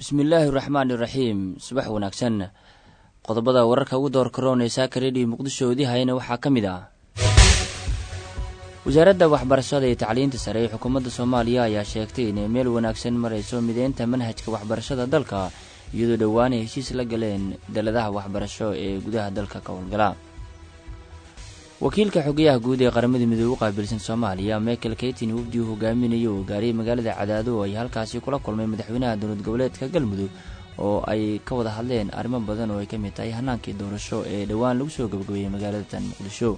bismillaahi raxmaani raxiim subax wanaagsan qodobada wararka ugu door karoonaysa karedhiyo muqdishoodii hayna waxaa ka mid ah wasaaradda waxbarashada iyo tacliinta sare ee xukuumadda soomaaliya ayaa sheegtay inay meel wanaagsan marayso mideynta manhajka waxbarashada dalka iyadoo dhowaan ay heshiis la galeen daladaha waxbarasho ee gudaha dalka ka howlgala wakiilka xogayaha guud ee qaramada midoobe u qaabilsan soomaaliya michael keytin wafdi uu hogaaminayo oo gaariyay magaalada cadaado oo ay halkaasi kula kulmay madaxweynaha dowlad goboleedka galmudug oo ay ka wada hadleen arrimo badan oo ay ka mid tahay hanaankii doorasho ee dhowaan lagu soo gabagabeeyey magaalada tan muqdisho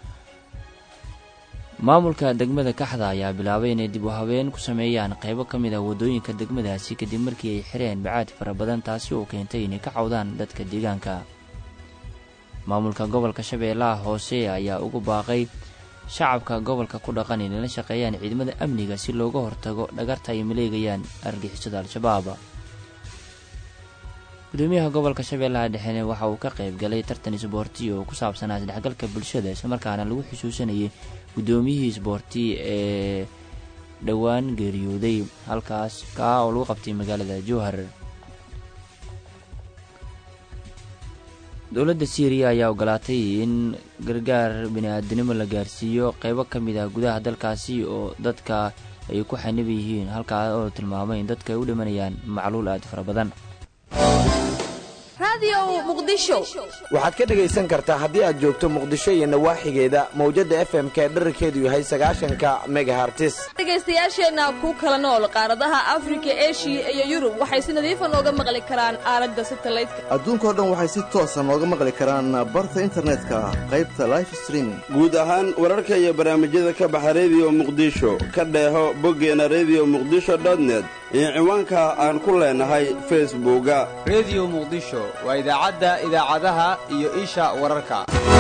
maamulka degmada kaxda ayaa bilaabay inay dib u habeen ku sameeyaan qaybo ka mid ah waddooyinka degmadaasi kadib markii ay xireen bacaad fara badan taasi oo keentay inay ka cawdaan dadka deegaanka maamulka gobolka shabeellaha hoose ayaa ugu baaqay shacabka gobolka ku dhaqan inay la shaqeeyaan ciidamada amniga si looga hortago dhagarta ay maleegayaan argixisada al-shabaab gudoomiyaha gobolka shabeellaha dhexene waxa uu ka qayb galay tartan isboorti oo ku saabsanaa isdhexgalka bulshada islamarkaana lagu xusuusanayay guddoomiyihii isboorti ee dhowaan geeriyooday halkaas kaa oo lagu qabtay magaalada jowhar dowladda syriya ayaa ogolaatay in gargaar bini-aadanimo la gaarsiiyo qeybo ka mid ah gudaha dalkaasi oo dadka ay ku xanib yihiin halkaa oo tilmaamay in dadka ay u dhimanayaan macluul aad fara badan waxaad ka dhegaysan kartaa haddii aad joogto muqdisho iyo nawaaxigeeda mawjadda f m k dherarkeedu yahay sagaashanka megahartis dhegaystayaasheenna ku kala nool qaaradaha afrika eshiya iyo yurub waxay si nadiifa nooga maqli karaan aalada satalaydka adduunkao dhan waxay si toosa nooga maqli karaan barta internetka qaybta life streaming guud ahaan wararka iyo barnaamijyada ka baxa rediyo muqdisho ka dheeho boggeena rediyo muqdisho dotnet iyo ciwaanka aan ku leenahay facebooka rediyo muqdisho waa idaacadda idaacadaha iyo isha wararka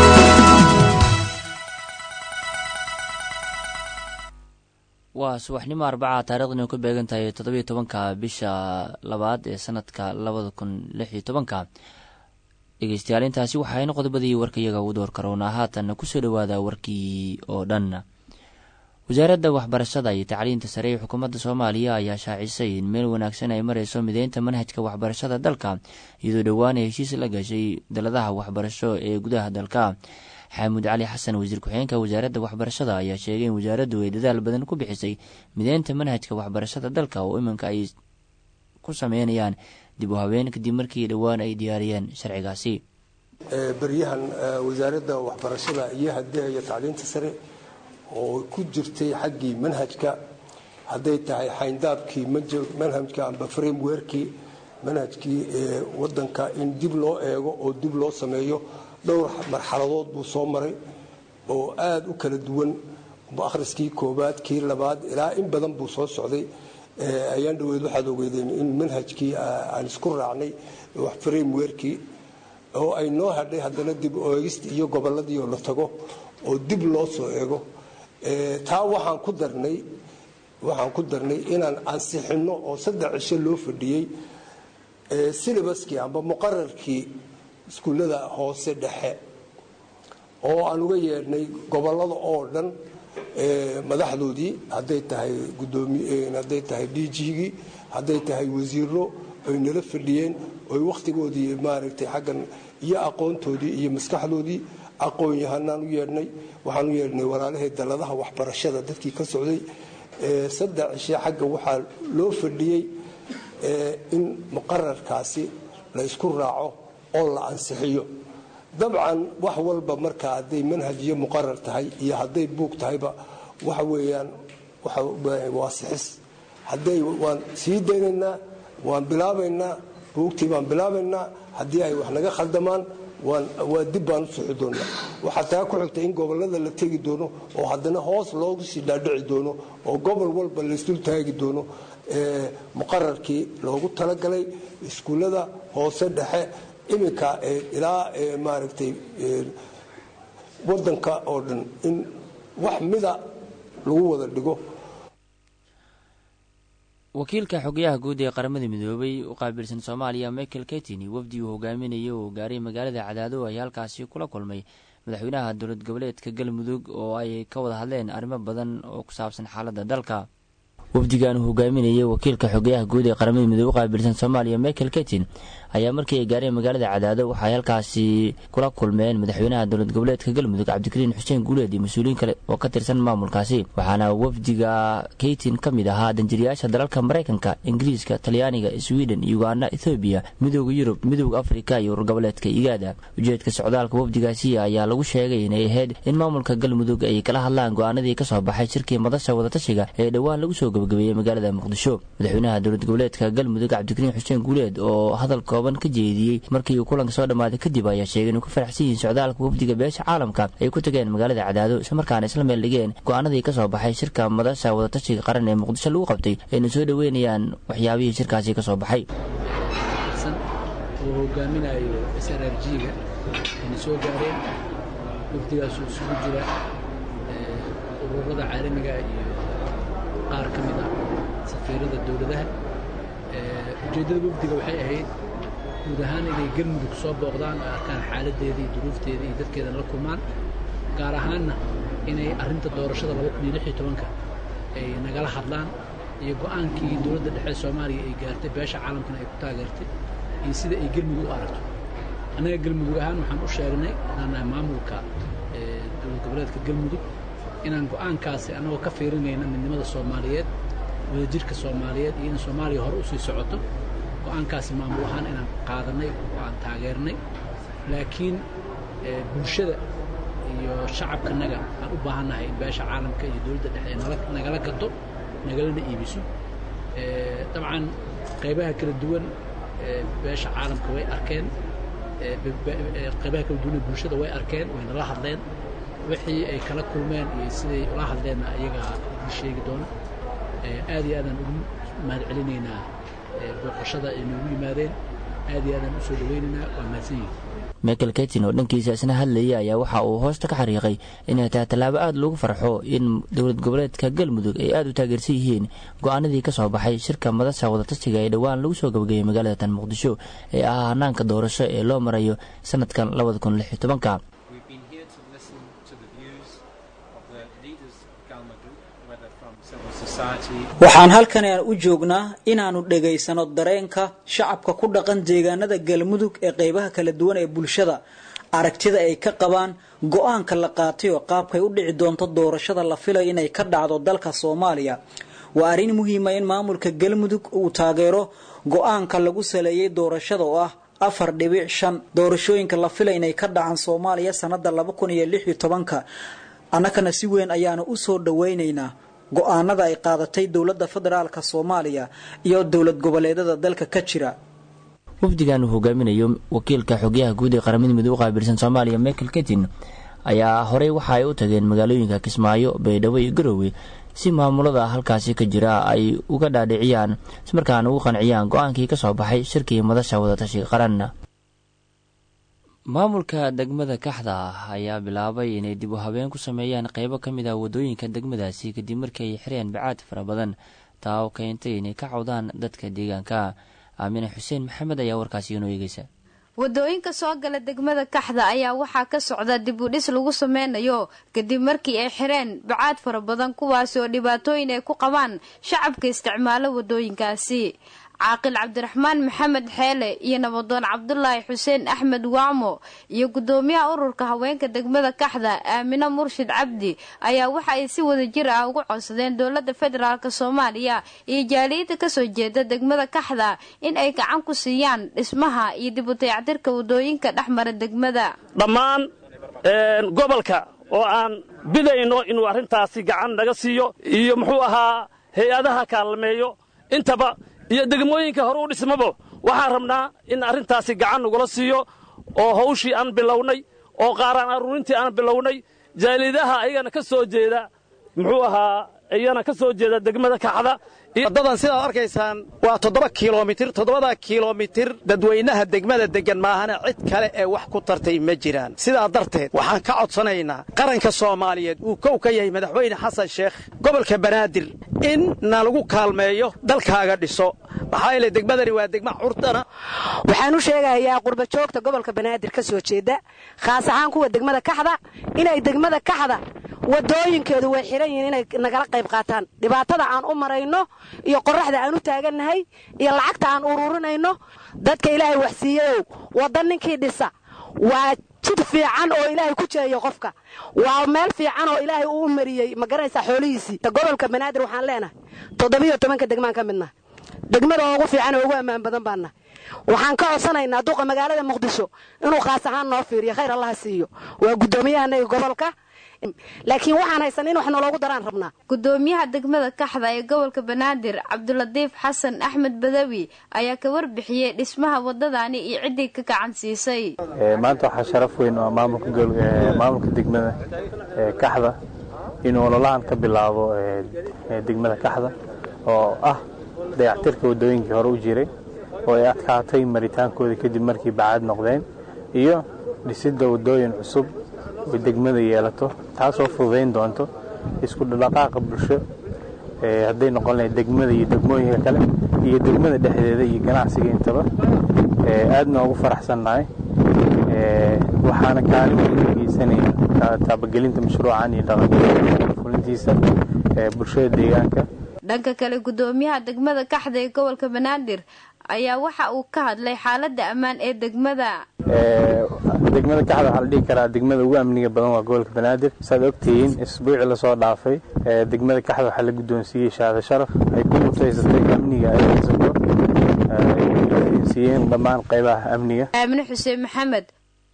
waa subaxnimo arbaca taariikhdina ku beegan tahay toddobiyo tobanka bisha labaad ee sanadka labada kun lix iyo tobanka dhegeystayaal intaasi waxaayna qodobadii warkayaga ugu door karoonaa haatanna kusoo dhowaada warkii oo dhan wasaaradda waxbarashada iyo tacliinta sare ee xukuumadda soomaaliya ayaa shaacisay in meel wanaagsan ay marayso mideynta manhajka waxbarashada dalka iyadoo dhowaan ay heshiis la gashay daladaha waxbarasho ee gudaha dalka xaamud cali xasan wasiir ku-xigeenka wasaaradda waxbarashada ayaa sheegay in wasaaraddu ay dadaal badan ku bixisay mideynta manhajka waxbarashada dalka oo iminka ay ku sameynayaan dib u habeen kadib markii dhowaan ay diyaariyeen sharcigaasi beryahan wasaaradda waxbarashada iyo hadaha iyo tacliinta sare oo ku jirtay xaggii manhajka hadday tahay xayndaabkii manhajka amba framewerkii manhajkii ee wadanka in dib loo eego oo dib loo sameeyo dhowr marxaladood buu soo maray oo aada u kala duwan akhriskii koobaad kii labaad ilaa in badan buu soo socday ayaan dhaweyd waxaad ogeydeen in manhajkii aan isku raacnay framewerkii oo ay noo hadhay haddana dib oegista iyo gobolladii oo la tago oo dib loo soo eego taa waxaan ku darnay waxaan ku darnay inaan ansixinno oo saddex cisho loo fadhiyey silabaskii amba muqararkii iskuullada hoose dhexe oo aan uga yeedhnay gobollada oo dhan madaxdoodii hadday tahay gudoomihaday tahay d g-gii hadday tahay wasiiro ay nala fadhiyeen oy wakhtigoodii maaragtay xaggan iyo aqoontoodii iyo maskaxdoodii aqoon-yahanaan u yeedhnay waxaan u yeedhnay walaalahii daladaha waxbarashada dadkii ka socday saddex cishe xagga waxaa loo fadhiyey in muqararkaasi la isku raaco oo la ansixiyo dabcan wax walba marka hadday manhaj iyo muqarar tahay iyo hadday buug tahayba waxa weeyaan waa sixis hadday waan sii daynaynaa waan bilaabaynaa buugtii baan bilaabaynaa haddii ay wax naga khaldamaan waa dib baan u soxi doonaa waxaa taa ku xigta in gobolada la tegi doono oo haddana hoos loogu sii dhaadhici doono oo gobol walba laysdul taagi doono muqararkii loogu talagalay iskuullada hoose dhexe iminka ilaa maaragtay wadanka oo dhan in wax mida lagu wada dhigo wakiilka xogayaha guud ee qaramada midoobay u qaabilsan soomaaliya michael ketini wafdi uu hogaaminayay oo gaaray magaalada cadaado ay halkaasi kula kulmay madaxweynaha dowlad goboleedka galmudug oo ay ka wada hadleen arrimo badan oo ku saabsan xaaladda dalka wafdigan uu hogaaminayay wakiilka xogeyaha guud ee qaramada midoobe qaabilsan soomaaliya michael ketin ayaa markii ay gaareen magaalada cadaado waxay halkaasi kula kulmeen madaxweynaha dowlad goboleedka galmudug cabdikariin xuseen guuleed iyo mas-uuliyiin kale oo ka tirsan maamulkaasi waxaana wafdiga keytin ka mid ahaa danjiriyaasha dalalka maraykanka ingiriiska talyaaniga sweden uganda ethoobiya midooda yurub midooda afrika iyo ururgoboleedka igaada ujeedka socdaalka wafdigaasi ayaa lagu sheegay inay ahayd in maamulka galmudug ay kala hadlaan go-aanadii kasoo baxay shirkii madasha wadatashiga ee dhowaan lagu soo gabagabeeyey magaalada muqdisho madaxweynaha dowlad goboleedka galmudug cabdikariin xuseen guuleed oo hadal kooban ka jeediyey markii uu kulanka soo dhammaaday kadib ayaa sheegay inuu ku faraxsan yihiin socdaalka wafdiga beesha caalamka ay ku tageen magaalada cadaado islamarkaana isla meel dhigeen go-aanadii kasoo baxay shirka madasha wadatashiga qaran ee muqdisho lagu qabtay ayna soo dhoweynayaan waxyaabihii shirkaasi kasoo baxay uu hogaaminayo s r r g-ga ayna soo gaareen wafdigaasuu isugu jira ururada caalamiga iyo qaar ka mid ah safiirada dowladaha ujeeddada wafdiga waxay ahayd guud ahaan inay galmudug soo booqdaan oo arkaan xaaladdeeda iyo duruufteeda iyo dadkeedana la kulmaan gaar ahaanna inay arrinta doorashada ka ay nagala hadlaan iyo go'aankii dowladda dhexe soomaaliya ay gaartay beesha caalamkana ay ku taageertay iyo sida ay gelmudug u aragto annaga gelmudug ahaan waxaan u sheegnay inaan nahay maamulka dowlad goboleedka gelmudug inaan go'aankaasi annagoo ka fiirinayna midnimada soomaaliyeed wadajirka soomaaliyeed iyo in soomaaliya hore usii socoto go'aankaasi maamul ahaan inaan qaadanay oo aan taageernay laakiin bulshada iyo shacabkanaga aan u baahannahay in beesha caalamka iyo dowladda dhexe ay nagala gato nagalana iibiso dabcan qaybaha kala duwan beesha caalamka way arkeen qaybaha kala duwan ee bulshada way arkeen wayna la hadleen wixii ay kala kulmeen iyo siday ula hadleenna iyagaa idin sheegi doona aad iyo aadaan ugu mahad celinaynaa booqashada ay noogu yimaadeen aad iyo aadaan usoo dhawaynaynaa waa mahadsan yihin michael ketin oo dhankiisa isna hadlayay ayaa waxa uu hoosta ka xariiqay inay tahay tallaabo aada loogu farxo in dowlad goboleedka galmudug ay aada u taageersan yihiin go-aanadii ka soo baxay shirka madasha wadatashiga ee dhowaan lagu soo gabagayay magaalada tan muqdisho ee ah hanaanka doorasho ee loo marayo sanadkan labada kun lix iyo tobanka waxaan halkani aan u joognaa inaannu dhegaysano dareenka shacabka ku dhaqan deegaanada galmudug ee qaybaha kala duwan ee bulshada aragtida ay ka qabaan go-aanka la qaatay oo qaabkay u dhici doonto doorashada la filayo inay ka dhacdo dalka soomaaliya waa arrin muhiima in maamulka galmudug uu taageero go-aanka lagu saleeyey doorashada oo ah afar dhibic shan doorashooyinka la filay inay ka dhacaan soomaaliya sanada laba kun iyo lix iyo tobanka annagana si weyn ayaanu u soo dhawaynaynaa go-aanada ay qaadatay dowladda federaalka soomaaliya iyo dowlad goboleedada dalka ka jira wafdigan uu hogaaminayo wakiilka xogyaha guud ee qaramada midoobe qaabilsan soomaaliya michael ketin ayaa horey waxa ay u tageen magaalooyinka kismaayo baydhabo iyo garowe si maamulada halkaasi ka jira ay uga dhaadhiciyaan ismarkaana ugu qanciyaan go-aankii ka soo baxay shirkii madasha wadatashiga qaranna maamulka degmada kaxda ah ayaa bilaabay inay dib u habeen ku sameeyaan qeybo ka mid ah waddooyinka degmadaasi kadib markii ay xireen bacaad fara badan taa oo keentay inay ka cawdaan dadka deegaanka aamine xuseen maxamed ayaa warkaasi inoo eegeysa wadooyinka soo gala degmada kaxda ayaa waxaa ka socda dib u dhis lagu sameynayo kadib markii ay xireen bacaad fara badan kuwaasi oo dhibaatooyin ay ku qabaan shacabka isticmaalo wadooyinkaasi caaqil cabdiraxmaan maxamed xeele iyo nabadoon cabdulaahi xuseen axmed waamo iyo guddoomiyaha ururka haweenka degmada kaxda aamino murshid cabdi ayaa waxa ay si wada jir ah ugu codsadeen dowladda federaalk soomaaliya iyo jaaliyadda kasoo jeeda degmada kaxda in ay gacan ku siiyaan dhismaha iyo dib u dayactirka wadooyinka dhexmara degmada dhammaan gobolka oo aan bidayno inuu arrintaasi gacan naga siiyo iyo muxuu ahaa hay-adaha kaalmeeyo intaba iyo degmooyinka hore u dhismabo waxaan rabnaa in arrintaasi gacan nagula siiyo oo hawshii aan bilownay oo qaaraan aruurintii aan bilownay jaalidaha ayagana ka soo jeeda muxuu ahaa iyana ka soo jeeda degmada kaxda waddadan sidaad arkaysaan waa toddoba kilomitir toddobadaa kilomitir dadweynaha degmada deggan maahana cid kale ee wax ku tartay ma jiraan sidaa darteed waxaan ka codsanaynaa qaranka soomaaliyeed uu kow ka yahay madaxweyne xasan sheekh gobolka banaadir in nalagu kaalmeeyo dalkaaga dhiso maxaa yeele degmadani waa degma curdana waxaan u sheegayaa qurbajoogta gobolka banaadir ka soo jeeda khaas ahaan kuwa degmada kaxda inay degmada kaxda wadooyinkeedu way xiran yihiin inay nagala qayb qaataan dhibaatada aan u marayno iyo qoraxda aan u taagannahay iyo lacagta aan ururinayno dadka ilaahay waxsiiyayow wadda ninkii dhisa waa jid fiican oo ilaahay ku jeeyo qofka waa meel fiican oo ilaahay uu mariyey ma garanaysaa xoolihiisii gobolka banaadir waxaan leenahay toddobiyo tobanka degmaan ka midna degmada ugu fiican oo ugu ammaan badan baana waxaan ka codsanaynaa duqa magaalada muqdisho inuu khaas ahaan noo fiiriyo khayr allaha siiyo waa guddoomiyahanagi gobolka laakiin waxaan haysan in wax naloogu daraan rabnaa gudoomiyaha degmada kaxda ee gobolka banaadir cabdulatiif xasan axmed badawi ayaa ka warbixiyey dhismaha wadadani iyo ciddii ka gacan siisay maanta waxaa sharaf weyn oo maamulka maamulka degmada kaxda inuu ololahan ka bilaabo degmada kaxda oo ah dayactirka wadooyinkii hore u jiray oo ay adkaatay maritaankooda kadib markii bacaad noqdeen iyo dhisidda wadooyin cusub oo degmada yeelato taasoo fududayn doonto isku dhaqaaqa bulsho hadday noqon lahayd degmada iyo degmooyinka kale iyo degmada dhexdeeda iyo ganacsiga intaba aadna ugu faraxsannahay waxaana kaalin weyn ka geysanaya taabagelinta mashruucan iyo dhaqanfulintiisa bulshada deegaanka dhanka kale gudoomiyaha degmada kaxda ee gobolka banaadir ayaa waxa uu ka hadlay xaaladda ammaan ee degmada degmada kaxda waxaa la dhihi karaa degmada ugu amniga badan waa gobolka banaadir saad ogtihiin isbuuci lasoo dhaafay degmada kaxda waxaa la guddoonsiiyey shahaado sharaf ay ku mutaysatay amniga ay haysato siiyeen dhammaan qaybaha amniga aamine xuseen maxamed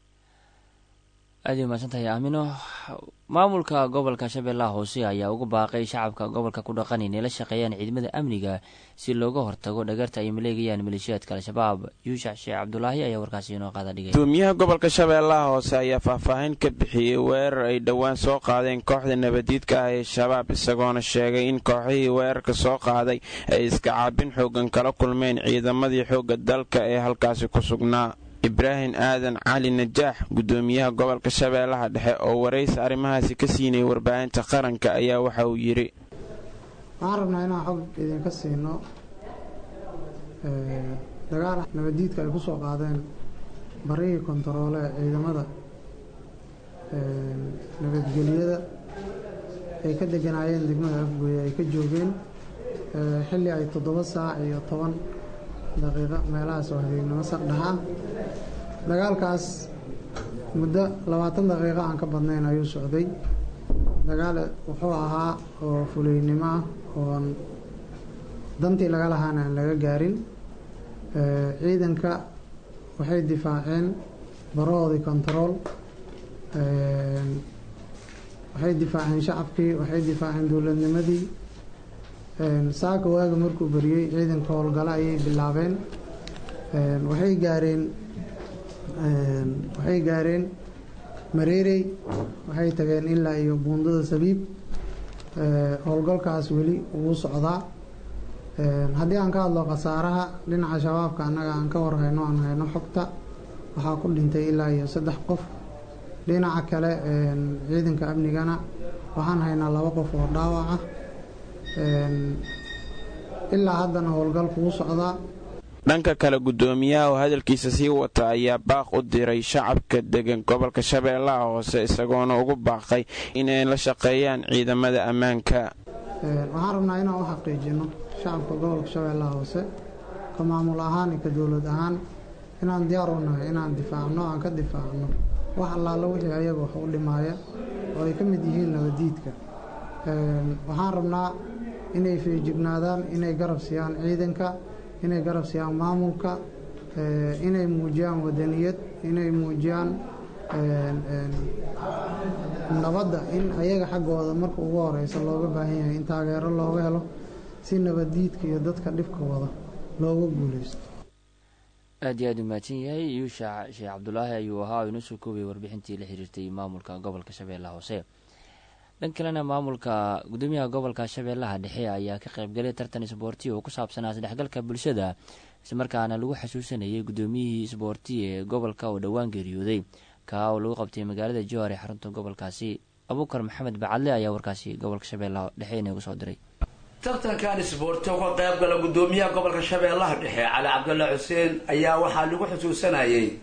aad ay umahadsantahay aamino maamulka gobolka shabeellaha hoose ayaa ugu baaqay shacabka gobolka ku dhaqan inay la shaqeeyaan ciidamada amniga si looga hortago dhagarta ay maleegayaan maleeshiyaadka al-shabaab yuushac sheekh cabdulaahi ayaa warkaasi inoo qaada dhigay gudoomiyaha gobolka shabeellaha hoose ayaa faahfaahin ka bixiyey weerar ay dhowaan soo qaadeen kooxda nabadiidka ah ee shabaab isagoona sheegay in kooxihii weerarka soo qaaday ay iska caabin xoogan kala kulmeen ciidamadii xoogga dalka ee halkaasi ku sugnaa ibraahim aadan cali najaax gudoomiyaha gobolka shabeellaha dhexe oo waraysi arrimahaasi ka siinayay warbaahinta qaranka ayaa waxa uu yidhi waxaan rabnaa inaan xog idinka siino dagaal nabadiidka ay ku soo qaadeen barihii kontaroole ee ciidamada nabadgeliyada ay ka deganaayeen degmada afgooye ay ka joogeen xilli ay toddoba saac iyo toban daqiiqo meelahaas oo habeennimo saqdhaxa dagaalkaas muddo labaatan daqiiqo aan ka badnayn ayuu socday dagaal wuxuu ahaa oo fuleynimo ah oon dantii laga lahaana aan laga gaarin ciidanka waxay difaaceen barahoodii kontarool waxay difaaceen shacabkii waxay difaaceen dowladnimadii saaka waaga markuu beriyey ciidanka howlgalo ayay bilaabeen waxay gaareen waxay gaareen mareerey waxay tageen ilaa iyo buundada sabiib howlgalkaas weli wuu socdaa haddii aan ka hadlo khasaaraha dhinaca shabaabka annaga aan ka warhayno aan hayno xogta waxaa ku dhintay ilaa iyo saddex qof dhinaca kale ciidanka amnigana waxaan haynaa laba qof oo dhaawac ah ilaa haddana howlgalku wuu socdaa dhanka kale gudoomiyaha oo hadalkiisa sii wata ayaa baaq u diray shacabka degan gobolka shabeellaha hoose isagoona ugu baaqay inay la shaqeeyaan ciidamada ammaanka waxaan rabnaa inaan u xaqiijino shacabka gobolka shabeellaha hoose ka maamul ahaan iyo ka dowlad ahaan inaan diyaar u nahay inaan difaacno aan ka difaacno wax allaala wixii ayaga wax u dhimaaya oo ay ka mid yihiin nabadiidka waxaan rabnaa inay feejignaadaan inay garab siiyaan ciidanka inay garab siiyaan maamulka inay muujiyaan wadaniyad inay muujiyaan nabadda in ayaga xaggooda marka ugu horeysa looga baahan yahay in taageero looga helo si nabaddiidka iyo dadka dhibka wada looga guuleysto aad iyo aad u mahadsan yahay yuushac sheekh cabdulaahi ayuu ahaa oo inoo soo koobiyay warbixintii la xiriirtay maamulka gobolka shabeellaha hoose dhan kalena maamulka gudoomiyaha gobolka shabeellaha dhexe ayaa ka qaybgalay tartan isboorti oo ku saabsanaa isdhexgalka bulshada islamarkaana lagu xasuusanayay gudoomiyihii isboorti ee gobolka oo dhowaan geeriyooday kaa oo lagu qabtay magaalada jowhar ee xarunta gobolkaasi abuukar maxamed bacadle ayaa warkaasi gobolka shabeellaha dhexe inagu soo diray tartankan isboorti oo ka qayb gala gudoomiyaha gobolka shabeellaha dhexe cali cabdulla xuseen ayaa waxaa lagu xusuusanayay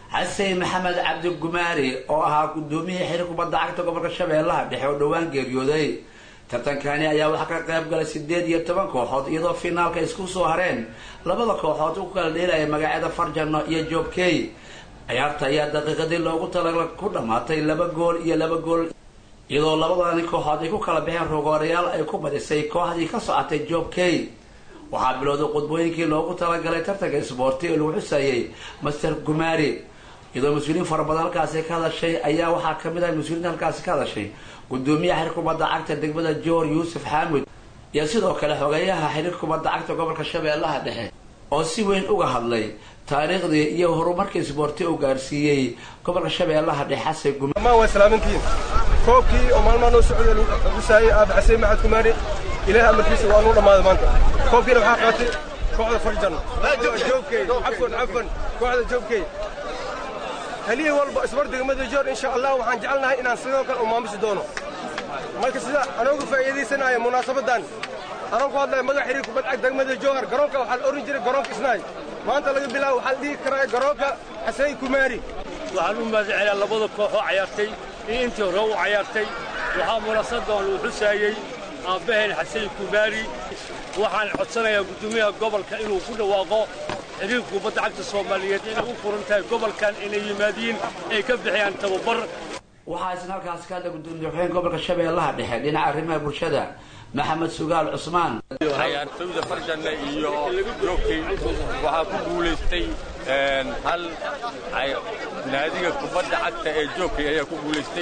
xasen maxamed cabdi gumaari oo ahaa gudoomiyihii xiriir kubadda cagta gobolka shabeellaha dhexe oo dhowaan geeriyooday tartankani ayaa waxaa ka qayb galay sideed iyo toban kooxood iyadoo finaalka isku soo hareen labada kooxood u kala dheelaya magacyada farjano iyo joobkey ciyaarta ayaa daqiiqadii loogu talagala ku dhammaatay laba gool iyo laba gool iyadoo labadani kooxood ay ku kala baxeen rogoorayaal ay ku badisay kooxdii ka socotay joobkey waxaa bilowday qudbooyinkii loogu talagalay tartanka isboorti oo lagu xusayay master gumaari iyadoo mas-uuliyiin fara badan halkaasi ka hadashay ayaa waxaa kamid ah mas-uuliyiinta halkaasi ka hadashay gudoomiyaha xiriir kubadda cagta degmada joor yuusuf xaamud iyo sidoo kale xogeeyaha xiriir kubadda cagta gobolka shabeellaha dhexe oo si weyn uga hadlay taariikhdii iyo horumarkii isboorti uu gaarsiiyey gobolka shabeellaha dhexe xasan guma dhammaan waa salaamantiin koobkii oo maalmaha noo socday lagu xusaayey aabe xaseen maxamed kumaari ilaah amarkiisa waa nuu dhammaaday maanta koobkiina waxaa qaatay kooxda farjan joogkey cafwan cafwan kooxda joogkey halihii walba isbar degmada joor insha allah waxaan jecelnahay inaan sidoo kale u maamusi doono marka sida anoogu faa'iidaysanaya munaasabadan anoo ku hadlaya magac xiriir kubad cag degmada jowhar garoonka waxaa la oran jiray garoonka isnaay maanta laga bilaabo waxaa la dhihi karaa garoonka xaseen kumaari waxaan u mahadcelaa labada kooxoo cayaartay iyo intii hore u cayaartay waxaa munaasabadan lagu xusaayey aabbaheen xaseen kumaari waxaan codsanayaa guddoomiyaha gobolka inuu ku dhawaaqo xiriirka kubadda cagta soomaaliyeed inay u furan tahay gobolkan inay yimaadiin ay ka bixiyaan tababar waxaa isna halkaasi ka hadla gudoomiye xogeen gobolka shabeellaha dhexe dhinaca arrimaha bulshada maxamed sugaal cusmaan ciyaartooyda farjanna iyo joogkey waxaa ku guulaystay hal naadiga kubadda cagta ee joogkey ayaa ku guulaystay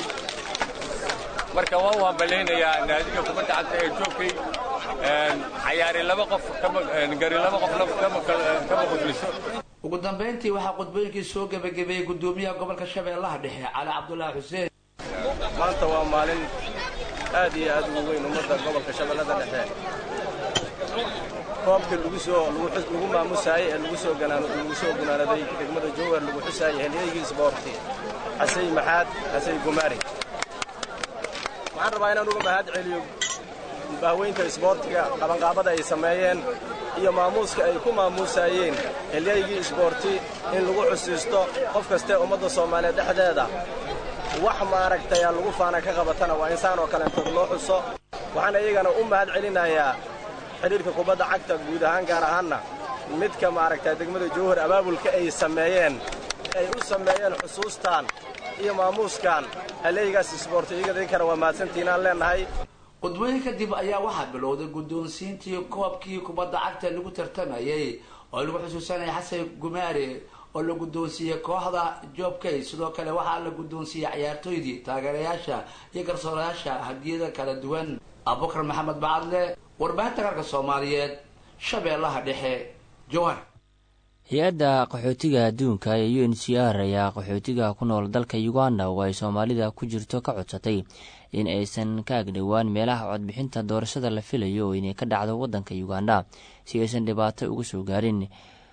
marka waan u hambalaynayaa naadiga kubadda cagta ee joogkey cayaari laba qof gari laba qof kama qudliso ugu dambayntii waxaa qudbooyinkii soo gebagabeeyey gudoomiyaha gobolka shabeellaha dhexe cali cabdulaahi xuseen maanta waa maalin aad iyo aad ugu weyn ummadda gobolka shabeellada dhexe koobka lagu soo lagu maamusaayey ee lagu soo lagu soo gunaanaday degmada jowhar lagu xusaayey xilliyaygii isboorti xasay maxaad xasay gumaari waxaan rabaa inaan uga mahad celiyo bahweynta isboortiga qabanqaabada ay sameeyeen iyo maamuuska ay ku maamuusaayeen xilliyaygii isboorti in lagu xusiisto qof kastee ummadda soomaaliyeed dhexdeeda wax maaragtay aa lagu faana ka qabatana waa insaan oo kaleentood loo xuso waxaan iyagana u mahad celinayaa xidhiirka kubadda cagta guud ahaan gaar ahaanna midka maaragtay degmada jowhar abaabulka ay sameeyeen ay u sameeyeen xusuustan iyo maamuuskan halleeygaas isboorti iyagadinkana waa mahadsantiinaan leennahay qudbooyin kadib ayaa waxaa bilowday guddoonsiintii koobkii kubadda cagta lagu tartamayey oo lagu xusuusanaya xasan gumaari oo la guddoonsiiyey kooxda joobkay sidoo kale waxaa la guddoonsiiyey ciyaartooydii taageerayaasha iyo garsoorayaasha hadiyada kala duwan abubakar maxamed bacadle warbaahinta qarka soomaaliyeed shabeellaha dhexe jowhar hay-adda qaxootiga adduunka ee u n c r ayaa qaxootiga ku nool dalka uganda oo ay soomaalida ku jirto ka codsatay in aysan ka agdhowaan meelaha codbixinta doorashada la filayo inay ka dhacdo waddanka uganda si aysan dhibaato uga soo gaarin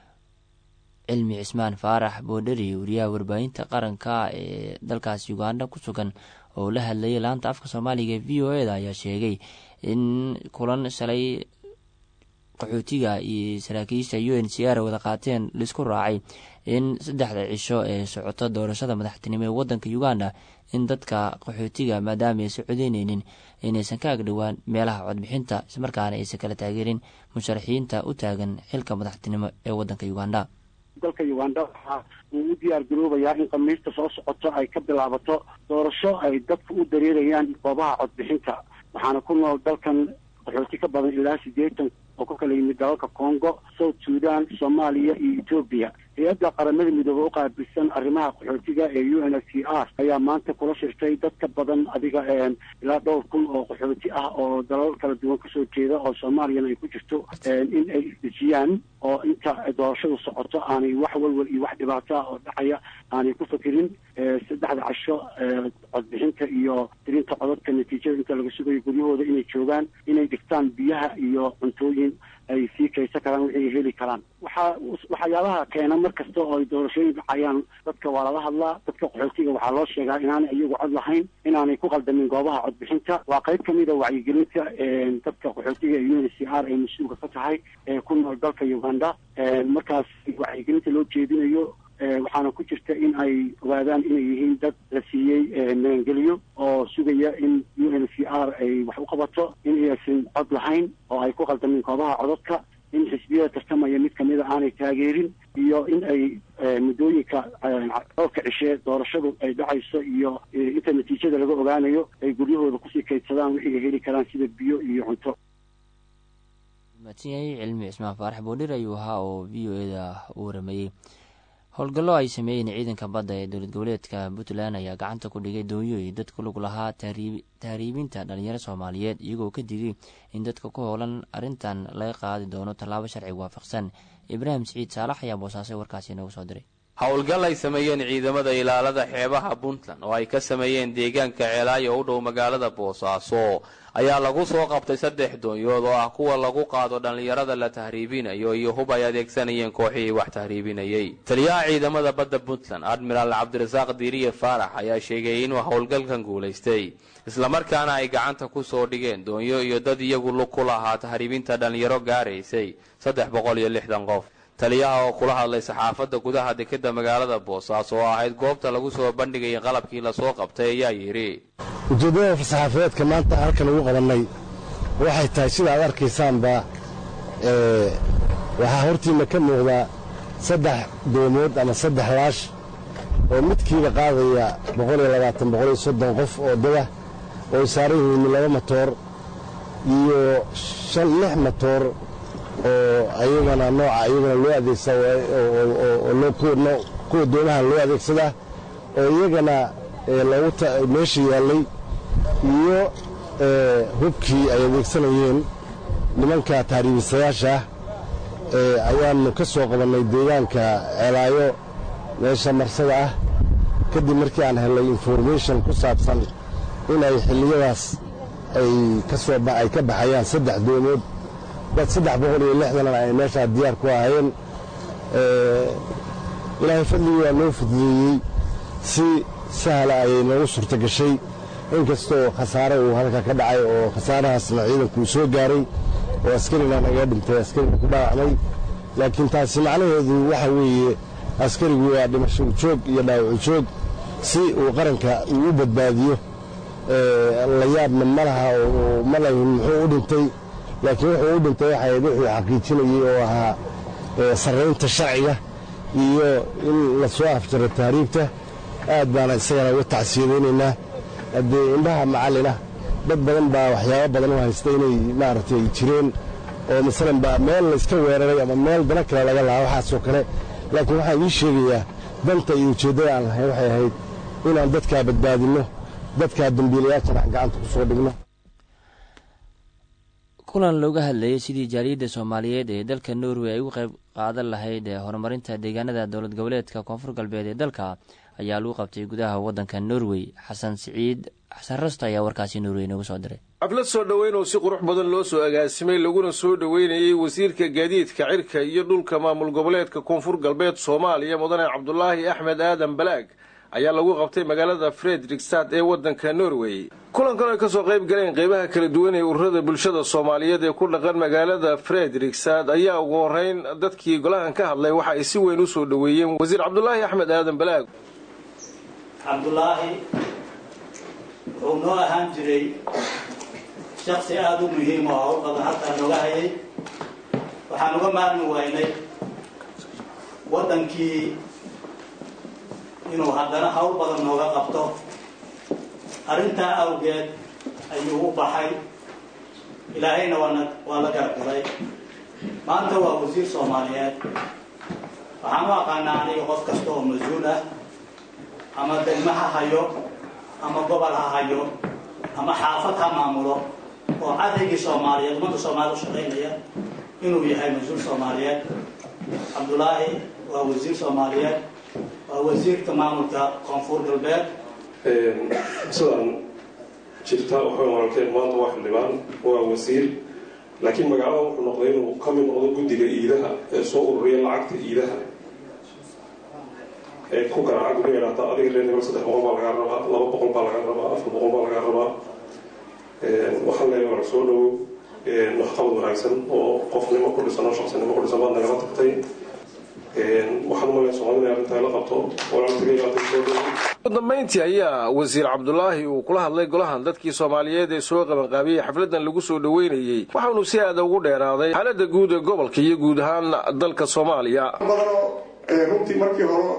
cilmi cismaan faarax boodheri wariyaha warbaahinta qaranka ee dalkaas uganda ku sugan oo la hadlayay laanta afka soomaaliga v o e da ayaa sheegay in kulan shalay qaxootiga iyo saraakiisha u n c r wada qaateen laisku raacay in saddexda cisho ee socoto doorashada madaxtinimo ee wadanka uganda in dadka qaxootiga maadaama aysan codeyneynin inaysan ka agdhowaan meelaha codbixinta ismarkaana aysan kala taageerin musharaxiinta u taagan xilka madaxtinimo ee wadanka uganda dalka uganda waxa uu u diyaar garoobayaa in khamiista soo socoto ay ka bilaabato doorasho ay dadku u dareerayaan goobaha codbixinta waxaana ku nool dalkan qaxooti ka badan ilaa siddeetan oo ka kala yimid dalalka congo south sudan soomaaliya iyo etoobiya hay-adda qaramada midoobe u qaabilsan arrimaha qaxootiga ee u n f c r ayaa maanta kula shirtay dad ka badan adiga ilaa dhowr kun oo qaxooti ah oo dalal kala duwan kasoo jeeda oo soomaaliyana ay ku jirto in ay isdejiyaan oo inta doorashadu socoto aanay wax walwal iyo wax dhibaato ah oo dhacaya aanay ku fakirin saddexda casho codbixinta iyo tirinta codadka natiijada inta laga sugayo guryahooda inay joogaan inay dhigtaan biyaha iyo cuntooyin ay sii kaysan karaan wixii ay heli karaan waxaa waxyaabaha keena mar kasta oo ay doorashooyin dhacayaan dadka waa lala hadlaa dadka qaxootiga waxaa loo sheegaa inaanay iyagu cod lahayn inaanay ku qaldamin goobaha codbixinta waa qayb kamid a wacyigelinta dadka qaxootiga ee u n c r ay mas-uulka ka tahay ee ku nool dalka uganda markaas wacyigelinta loo jeedinayo waxaana ku jirta in ay ogaadaan inay yihiin dad la siiyey magangeliyo oo sugaya in u n c r ay wax u qabato in aysan cod lahayn oo ay ku qaldamin koobaha codadka in xisbiyada tartamaya mid kamida aanay taageerin iyo in ay muddooyinka dhowrka cishe doorashadu ay dhacayso iyo inta natiijada laga ogaanayo ay guryahooda kusii kaydsadaan wixii ay heli karaan sida biyo iyo cunto mahadsan yahay cilmi cismaan faarax boodhir ayuu ahaa oo v o eda u waramayey howlgallo ay sameeyeen ciidanka badda ee dowlad goboleedka puntland ayaa gacanta ku dhigay doonyo iyo dad ku lug lahaa tahriibinta dhalinyaro soomaaliyeed iyagoo ka digay in dadka ku howlan arrintan laga qaadi doono tallaabo sharci waafaqsan ibraahim siciid saalax ayaa boosaasay warkaasi inoogu soo diray howlgal ay sameeyeen ciidamada ilaalada xeebaha puntland oo ay ka sameeyeen deegaanka ceelaayo u dhow magaalada boosaaso ayaa lagu soo qabtay saddex doonyood oo ah kuwa lagu qaado dhallinyarada la tahriibinayo iyo hub ay adeegsanayeen kooxihii wax tahriibinayay taliyaha ciidamada badda puntland admiraal cabdirasaaq diiriye faarax ayaa sheegay inuu howlgalkan guulaystay islamarkaana ay gacanta ku soo dhigeen doonyo iyo dad iyagu lug ku lahaa tahriibinta dhallinyaro gaaraysay saddex boqol iyo lixdan qof taliyaha oo kula hadlay saxaafadda gudaha dekeda magaalada boosaaso oo ahayd goobta lagu soo bandhigayay qalabkii lasoo qabtay ayaa yidhi ujeeddada saxaafadeedka maanta halkan ugu qabannay waxay tahay sida aad arkaysaanba waxaa hortiinna ka muuqda saddex doomood ama saddex laash oo midkiiba qaadaya qof oo dada oo saaran yihiin laba matoor iyo lix matoor oo ayagana nooca ayagana loo adeegsada kuwa doomaha loo adeegsadaa oo iyagana meesha yaallay iyo hubkii ay adeegsanayeen nimanka taariibisayaasha ah ayaannu ka soo qabannay deegaanka ceelaayo meesha marsada ah kadib markii aan helnay information ku saabsan inay xilliyadaas ay ka baxayaan saddex doomood dad saddex boqol iyo lixdanan ay meeshaa diyaar ku ahaayeen ilaahay fadligii waa noo fududeeyey si sahla ayay noogu suurto gashay inkastoo khasaare uu halka ka dhacay oo khasaarahaasna ciidanku uu soo gaaray oo askarina naga dhintay askarina ku dhaawacmay laakiin taasi macnaheedu waxa weeye askarigu waa dhimasho joog iyo dhaawacu joog si uu qaranka uu u badbaadiyo la yaabna ma laha oo ma lahin muxuu u dhintay laakiin wuxuu u dhintay waxay ahayd wuxuu xaqiijinayey oo ahaa sarraynta sharciga iyo in la soo afjaro tahriibta aad baana isagana uga tacsiyadaynaynaa haddee indhaha macallina dad badan baa waxyaabo badan u haysta inay maaragtay jireen oo masalan baa meel layska weeraray ama meel dana kale laga lahaa waxaasoo kale laakiin waxaan ii sheegayaa danta iyo ujeeddada aan lahayn waxay ahayd inaan dadkaa badbaadinno dadkaa dambiilayaashana aan gacanta ku soo dhigno kulan looga hadlayay sidii jaaliyadda soomaaliyeed ee dalka norway ay uga qayb qaadan lahayd ee horumarinta deegaanada dowlad goboleedka koonfur galbeed ee dalka ayaa lagu qabtay gudaha waddanka norway xasan siciid xasan rasto ayaa warkaasi norway noogu soo diray xaflad soo dhoweyn oo si qurux badan loo soo agaasimay laguna soo dhoweynayey wasiirka gaadiidka cirka iyo dhulka maamul goboleedka koonfur galbeed soomaaliya mudane cabdulaahi axmed aadan balaag ayaa lagu qabtay magaalada fredrikstad ee waddanka norway kulankan ay kasoo qayb galeen qeybaha kala duwan ee ururada bulshada soomaaliyeed ee ku dhaqan magaalada fredrikstad ayaa ugu horeyn dadkii golahan ka hadlay waxa ay si weyn u soo dhoweeyeen wasiir cabdulaahi axmed aadan balaag cabdulaahi wuxuu noo ahaan jiray shaksi aada u muhiim oo hawl badan halkaa nooga hayay waxaan uga maarmi waynay waddankii inuu haddana hawl badan nooga qabto arrintaa awgeed ayuu u baxay ilaahayna waana waa la gargalay maanta waa wasiir soomaaliyeed waxaan u aqaanaa aniga qof kasta oo mas-uul ah ama degmo ha hayo ama gobol ha hayo ama xaafad ha maamulo oo cadaygii soomaaliyeed ummadda soomaalida u shaqaynaya inuu yahay mas-uul soomaaliyeed cabdulaahi waa wasiir soomaaliyeed waa wasiirka maamulka koonfur galbeed sidaan jirta waxay walaalkeen maanta waa xildhibaan waa wasiir laakiin magaalada wuxuu noqday inuu ka mid noqdo guddiga iidaha ee soo ururiya lacagta iidaha ee ku garaaca guriga idhaata adiga reer hebel saddex boqol baa lagaa rabaa laba boqol baa lagaa rabaa afar boqol baa lagaa rabaa waxaan leeyahay walaal soo dhowow waxqabad wanaagsan oo qofnimo ku dhisan oo shaqsinimo ku dhisan baad nagala tagtay waxaan umalaya soomaalida in arrintaa la qabto ugu dambayntii ayaa wasiir cabdulaahi uu kula hadlay golahan dadkii soomaaliyeed ee soo qabanqaabiyey xafladan lagu soo dhoweynayey waxaanu si aada ugu dheeraaday xaalada guud ee gobolka iyo guud ahaan dalka soomaaliya badanoo runtii markii hore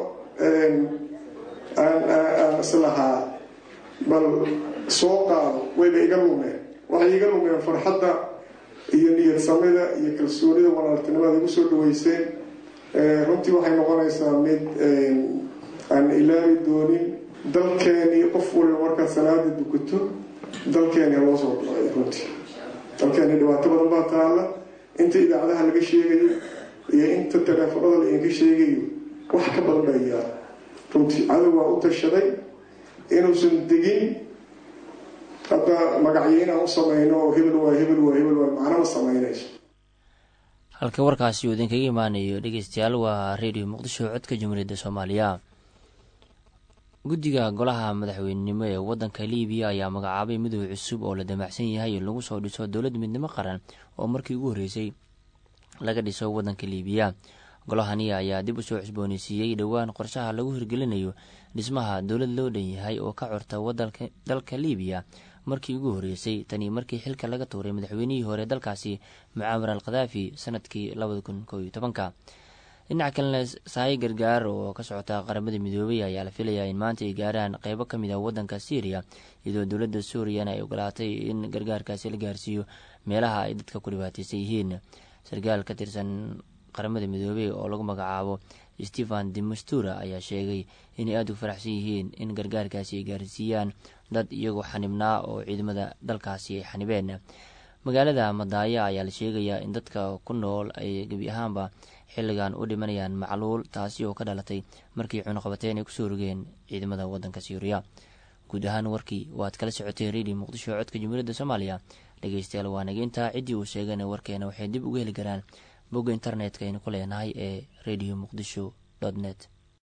aan islahaa bal soo qaado wayba iga lumeen waxay iga lumeen farxadda iyo niyad samida iyo kalsoonida walaaltinimada igu soo dhaweyseen runtii waxay noqonaysaa mid aan ilaabi doonin dalkeenii qof waliba markaad salaada dukato dalkeeni haloo soo dhacay runtii dalkeeni dhibaato badan baa taalla inta idaacadaha laga sheegayo iyo inta taleefanada lainka sheegayo wax ka badan baa yaala runtii cadow waa u tashaday inuusan degin hadda magacyo inaan u samayno oo hebel waa hebel waa hebel waa macnama samaynayso halka warkaasi uu idinkaga imaanayo dhegeystayaal waa redio muqdisho codka jumhuuriyadda soomaaliya guddiga golaha madaxweynenimo ee waddanka liibiya ayaa magacaabay midoob cusub oo la damacsan yahay in lagu soo dhiso dowlad midnimo qaran oo markii ugu horreysay laga dhiso waddanka liibiya golahani ayaa dib usoo cusbooneysiiyey dhowaan qorshaha lagu hirgelinayo dhismaha dowlad loo dhan yahay oo ka curta dalka liibiya markii ugu horreysay tanii markii xilka laga tuuray madaxweynihii hore dalkaasi mucaamar al khadaafi sanadkii labada kun koob iyo tobanka dhinaca kalena saayi gargaar oo ka socota qaramada midoobay ayaa la filayaa in maanta ay gaaraan qeybo ka mid ah waddanka syriya iyadoo dowladda suuriyana ay ogolaatay in gargaarkaasi la gaarsiiyo meelaha ay dadka ku dhibaateysan yihiin sarkaal ka tirsan qaramada midoobey oo lagu magacaabo stephen demastura ayaa sheegay inay aada u faraxsan yihiin in gargaarkaasi ay gaarsiiyaan dad iyagoo xanibnaa oo ciidamada dalkaasi ay xanibeen magaalada madaaya ayaa la sheegayaa in dadka ku nool ay gebi ahaanba xilligan u dhimanayaan macluul taasi oo ka dhalatay markii cunuqabateen ay kusoo rogeen ciidamada waddanka suuriya guud ahaan warkii waad kala socoteen redio muqdisho codka jumhuuriyadda soomaaliya dhegeystayaal waa nageyntaa ciddii uu sheegana warkeena waxay dib uga heli karaan bogga internetka aynu ku leenahay ee radio muqdisho net